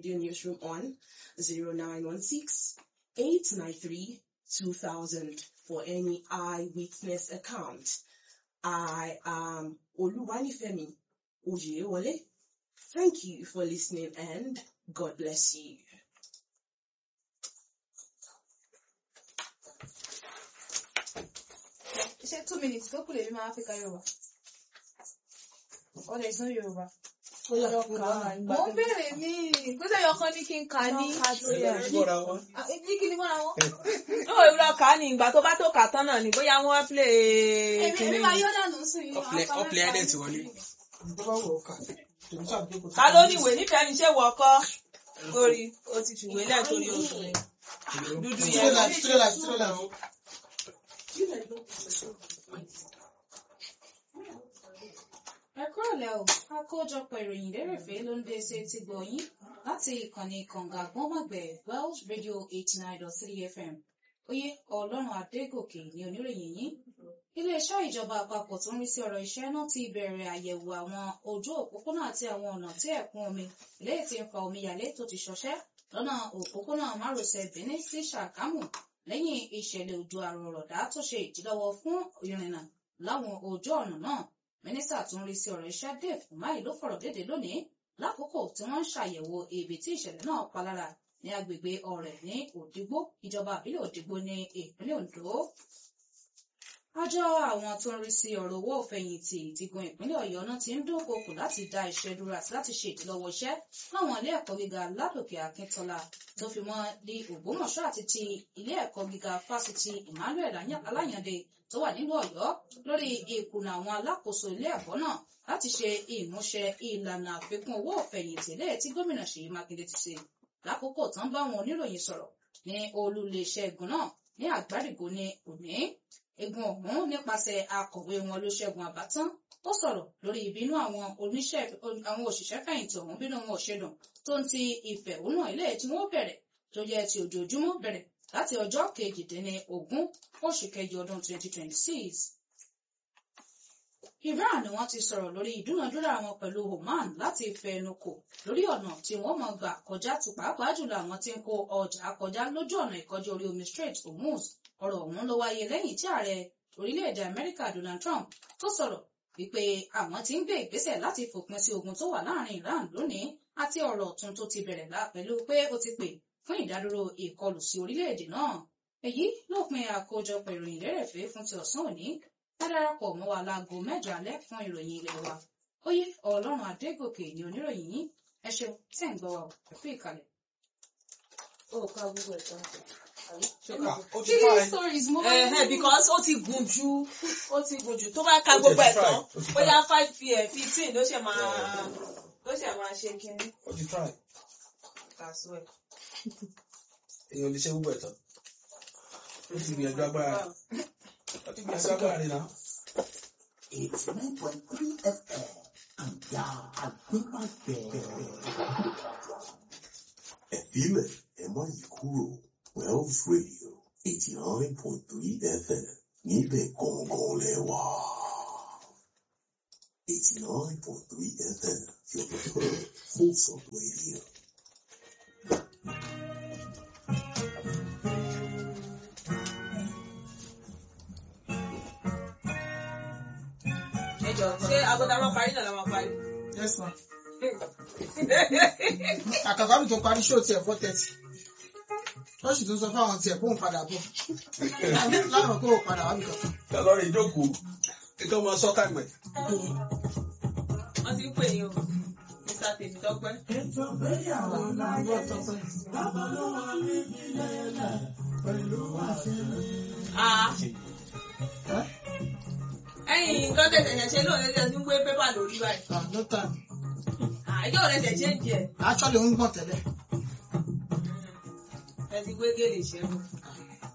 Radio Newsroom on 0916 893 2000 for any eyewitness account. I am Oluwanifemi Ojewole. Thank you for listening and God bless you. ṣé two minutes tó kù lèmi máa fi ka yorùbá ọ̀dẹ̀ ìsún yorùbá. mo ń bèrè ní gbèsè yọkan ní kí n kà ní. ní kí ni mọ́ra wọn. ó ìrọ̀ kà á ní ìgbà tó bá tó kà tán náà ni bóyá wọ́n play èmi èmi máa yọ̀ dànù sí i. ọ̀pẹ̀ ẹ̀dẹ̀ ti wọlé. ta ló ní ìwé nífẹ̀ẹ́ ní ṣé wọ ọkọ torí o ti fìwé lẹ̀ torí oṣù rẹ̀ dúdú yẹn. ẹ kúrọ̀lẹ́ o àkójọpọ̀ ìròyìn lérèfé ló ń dé sí ti gbọ̀nyìn láti ìkànnì kànga gbọ́nmọ̀gbẹ̀ welsh radio eighty nine dot three fm oyè ọlọ́run adégòkè ní oníròyìn yìí iléeṣẹ́ ìjọba àpapọ̀ tó ń rí sí ọ̀rọ̀ iṣẹ́ náà ti bẹ̀rẹ̀ àyẹ̀wò àwọn ojú òpópónà àti àwọn ọ̀nà tí ẹ̀kún omi léyìí tí ń fa omíyalé tó ti ṣọṣẹ́ lọ́nà òpópónà márosẹ̀ benin sí ṣàgámù lẹ́yìn ìṣẹ̀lẹ̀ òjò àrọ̀rọ̀dá tó ṣe ìdílọ́wọ́ fún ìrìnnà láwọn ojú ọ̀nà náà mínísítà tó ń rí sí ọ̀rọ̀ iṣẹ́ dave umahi ló fọ̀rọ̀ dédé lónìí lákòókò tí wọ́n ń ṣàyẹ̀wò ibi tí ìṣẹ̀lẹ̀ náà palára ní agbègbè ọ̀rẹ́ ní òdìgbò ìjọba àbílẹ̀ òdìgbò ní ìpínlẹ̀ ondo. àjọ àwọn tó ń rí sí ọ̀rọ̀ owó òfẹ̀yìntì ìdìgun ìpínlẹ̀ ọ̀yọ́ náà ti ń dúnkokò láti dá iṣẹ́ dúró àti láti ṣe ìdílọ́wọ́ iṣẹ́ láwọn ilé ẹ̀kọ́ gíga ládòkè akíntọ́lá tó fi mọ́ di ògbómọ̀ṣọ́ àti ti ilé ẹ̀kọ́ gíga fásitì emmanuel aláyàndé tó wà nílùú ọ̀yọ́ lórí ìkùnà àwọn alákòóso ilé ẹ̀kọ́ náà láti ṣe ìmúṣẹ ìlànà àfikún owó òfẹ̀yìntì lẹ́yìn tí gómìnà ṣèyí mákindé ti ṣe lákòókò tó ń bá àwọn oníròyìn sọ̀rọ̀ ní olú iléeṣẹ́ egun náà ní àgbárígò ní òní egun ọ̀hún nípasẹ̀ akọ̀wé wọn ló ṣẹ́gun àbátán ó sọ̀rọ̀ lórí ìbínú àwọn òṣìṣẹ́ fẹ̀yìntì ọ̀hún bínú wọn ò ṣe dùn tó ń ti ìfẹ̀hónú ilé tí wọ́n bẹ̀rẹ̀ tó jẹ́ ti ojoojúmọ́ bẹ̀rẹ̀ láti ọjọ́ kejìdínlógún oṣù kẹjọ ọdún 2026. Iran ni wọ́n ti sọ̀rọ̀ lórí ìdúnadúrà wọn pẹ̀lú Oman láti fẹnukò lórí ọ̀nà tí wọ́n mọ̀ gbà kọjá tó pàápàá jùlọ àwọn tí ń kó ọjà kọjá lójú ọ̀nà ìkọjá orí omi Strait Hormuz ọ̀rọ̀ ọ̀hún ló wáyé lẹ́yìn tí ààrẹ orílẹ̀-èdè Amẹ́ríkà Donald Trump tó sọ̀rọ̀ wípé àwọn ti ń gbé ìgbésẹ̀ láti fòpin sí ogun tó wà láàrin Iran lónìí àti ọ̀rọ̀ ọ̀tun tó ti bẹ̀rẹ̀ pẹ̀lú pé ó ti pè fún ìdádúró ìkọlù sí orílẹ̀-èdè náà èyí lópin àkójọpọ̀ ìròyìn lérèfé fún ti ọ̀sán òní ká darapọ̀ mọ́ wa láago mẹ́jọ alẹ́ fún ìròyìn ilé wa oyè ọlọ́run adégòkè ní oníròyìn yín ẹ ṣeun tẹ̀ ń gbọ́ wa fún ìkàlẹ̀. ó ká gbogbo ẹ̀ tán. ó ti fà ẹ́. stories mo ẹ ẹ because ó ti gùn jù ó ti gùn jù tó bá ka gbogbo ẹ̀ tán bóyá five pm fifteen ló ṣe máa ló ṣe máa ṣe kínní. ó ti try. kàṣù ẹ̀. èèyàn lè ṣe gbogbo ẹ̀ tán. ó ti gbìyànjú agbára rẹ̀. ó ti gbìyànjú agbára rẹ̀ náà. It's 9.3 FM. Àjà àgbémàgbẹ̀. Ẹ̀fílẹ̀ ẹ má yí kúrò. Wells Radio eighty nine point three FM níbẹ̀ gangan lẹ wà. eighty nine point three FM your preferred wholesome radio. ẹ jọ ṣé agbọ́dá máa parí náà la máa parí. Yes, ma. Àkàkọ́ mi tó parí ṣó tiẹ̀ four thirty. Ṣọ́ọ̀ṣì tó sọ fáwọn tiẹ̀ kó ń padà bọ̀. Láwọn kó o padà wá mi kankan. lọ́rọ̀ ìjókòó kíkọ́ máa sọ táìmù ẹ̀. wọ́n ti ń pè yín o mr tèmítọ́pẹ́. Ah. ẹ̀yin nǹkan tẹ̀sẹ̀ ṣẹ̀ṣẹ̀ lóun lẹ́sẹ̀ tí ń gbé pépà lórí báyìí. Ah, no time. àìjọ́ rẹ̀ ṣẹ̀ ṣe ń jẹ Actually, ó ń gbọ̀n tẹ́lẹ̀. ẹ ti gbé gèlè ṣẹ́gun.